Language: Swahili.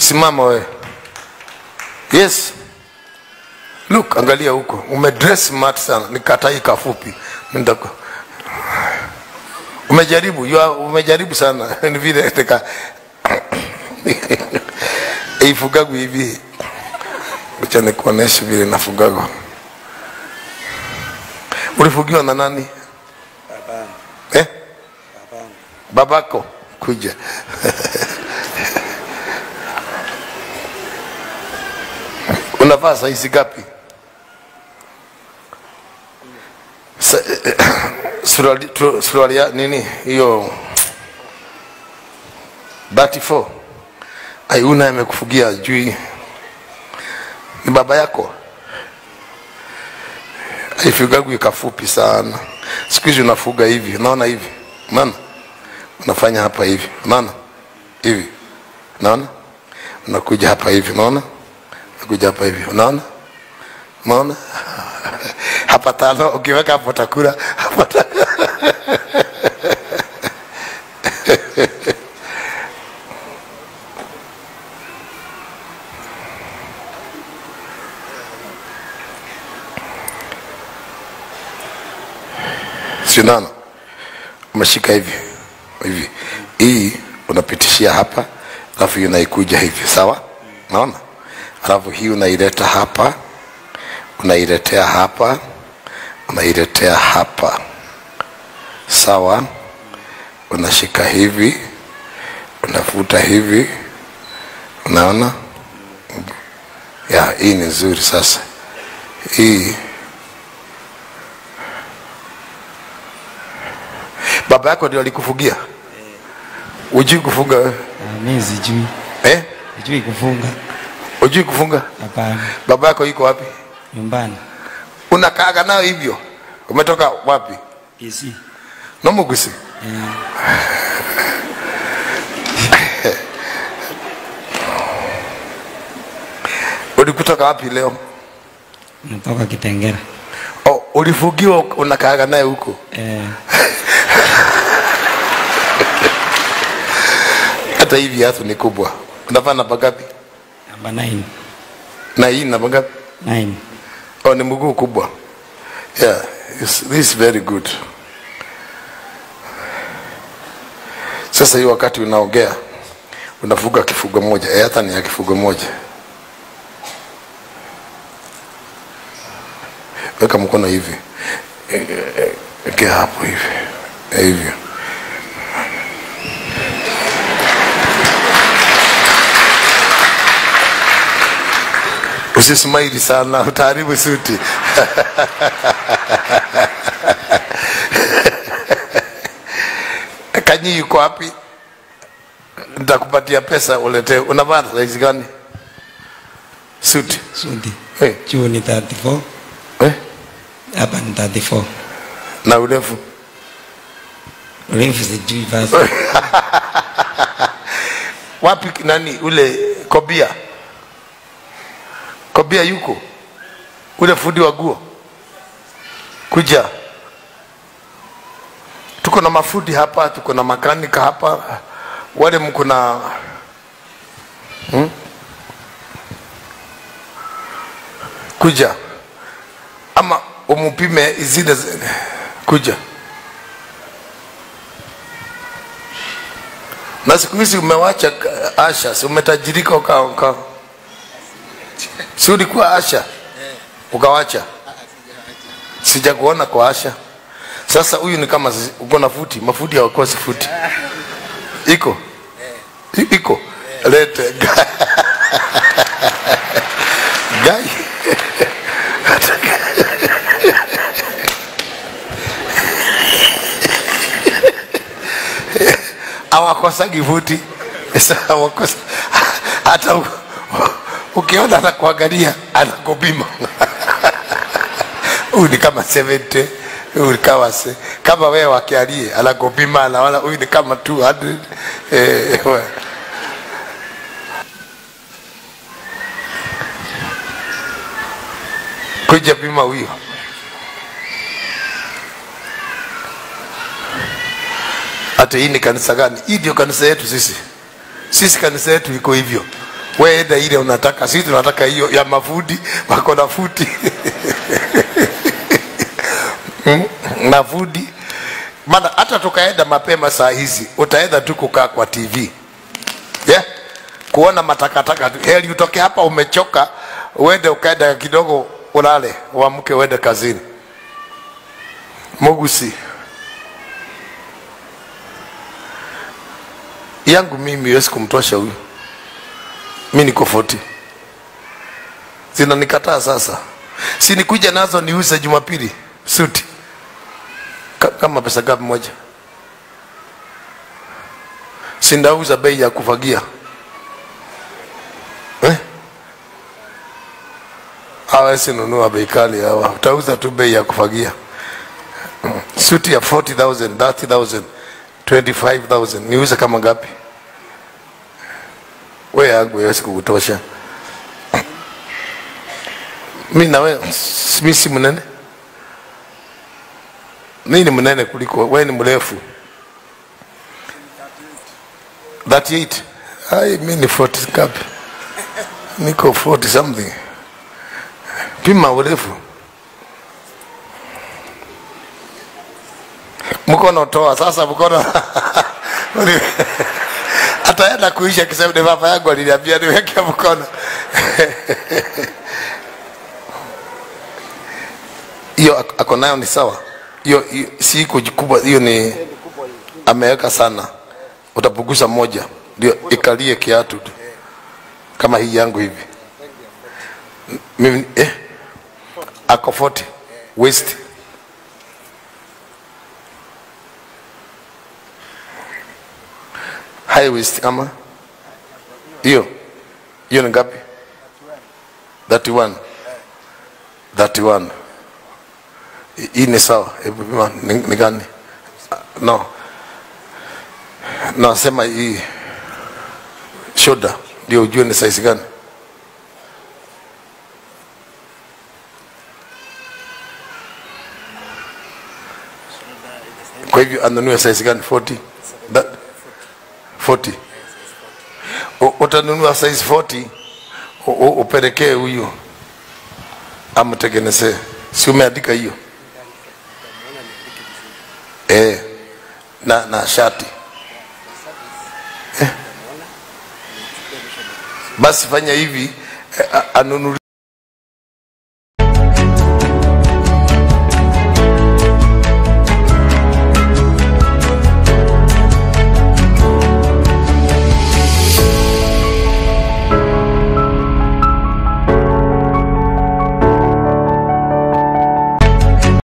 simama wewe yes look angalia huko umedress smart sana nikatai kafupi Ndako. umejaribu you are, umejaribu sana ni vile nika ifugagu hivi acha nikuoneshe vile nafugago ulifugiwa na nani eh? babako kuja unavaa saizi gapi Sa, suruali tu- suruali ya nini hiyo 34 aiuna amekufugia jui ni baba yako aifugagu ikafupi sana siku hizi unafuga hivi unaona hivi unaona unafanya hapa hivi unaona hivi unaona unakuja hapa hivi unaona unakuja hapa hivi unaona unaona hapa tano ukiweka hapo takula hapa ta- sindano umeshika hivi hivi hii unapitishia hapa alafu hii unaikuja hivi sawa naona alafu hii unaileta hapa unailetea hapa unailetea hapa sawa unashika hivi unavuta hivi unaona ya hii ni nzuri sasa hii baba yako ndio alikufugia ujui kufunga wewe? Ah, mi sijui eh? sijui kufunga ujui kufunga hapana baba yako iko wapi nyumbani unakaaga nayo hivyo umetoka wapi isi nomugusi ulikutoka wapi leo natoka kitengera oh, ulifugiwa unakaaga naye huko eh, hata hivi viatu ni kubwa unavaa namba ngapi namba 9 na hii namba ngapi 9 oh, ni mguu kubwa yeah it's, this is very good sasa hii wakati unaongea unafuga kifugo moja eh, hata ni ya kifugo moja weka mkono hivi Eh, eh, wekea hapo hivi Eh, hivyo usismaili sana utaharibu suti kanyi yuko wapi nitakupatia pesa uletee unavaa saizi gani suti sudi hey. juu ni 34 eh? hapa ni 34 na urefu urefu sijui basi wapi nani ule kobia kobia yuko ule fundi wa guo kuja tuko na mafundi hapa tuko na makanika hapa wale mko na hmm? kuja ama umupime zile zi- kuja na siku hizi umewacha uh, asha si umetajirika uka, uka. si ulikuwa asha ukawacha sijakuona kwa asha sasa huyu ni kama zi- uko na futi mafuti hawakosi futi iko I- iko lete gai hawakosagi futi Sasa hawakosa hata u- ukiona anakuangalia anakupima huyu ni kama 70 huyu ni kama se, kama wewe wakialie anakupima anaona huyu ni kama 200 eh, we- kuja pima huyo hata hii ni kanisa gani hii ndio kanisa yetu sisi sisi kanisa yetu iko hivyo we enda ile unataka sisi tunataka hiyo ya mafudi wako na futi Mm, na fudi maana hata tukaenda mapema saa hizi utaenda tu kukaa kwa tv yeah? kuona matakataka tu. heri utoke hapa umechoka uende ukaenda kidogo ulale uamke uende kazini mugusi yangu mimi iwezi kumtosha huyu mi niko 40 zinanikataa sasa si nikuja nazo niuze jumapili suti Ka- kama pesa gapi moja sindauza bei ya kufagia eh? hawezi nunua bei kali hawa utauza tu bei ya kufagia Mm. suti ya 40000 30000 25000 niuze kama ngapi we yangu yawezi kukutosha mi nawe mi si mnene mi ni mnene kuliko we ni mrefu 38 ai mi ni 40 ngapi niko 40 something pima urefu mkono toa sasa mkono ataenda kuisha kisema ni baba yangu aliniambia niweke mkono hiyo ak- ako nayo ni sawa hiyo hiyo- si iko kubwa hiyo ni ameweka sana utapunguza moja ndio ikalie kiatu tu kama hii yangu hivi mimi eh, ako 40 waist high waist ama hiyo hiyo ni ngapi 31 31 Hi- hii ni sawa hebu pima ni, ni gani Ah, no nasema hii shoulder ndio ujue ni size gani kwa hivyo anunue size gani 40 That, 40 U- utanunua size 40 u- u- upelekee huyu amtengenezee si umeandika hiyo eh, na na shati eh. basi fanya hivi eh, a- anunulie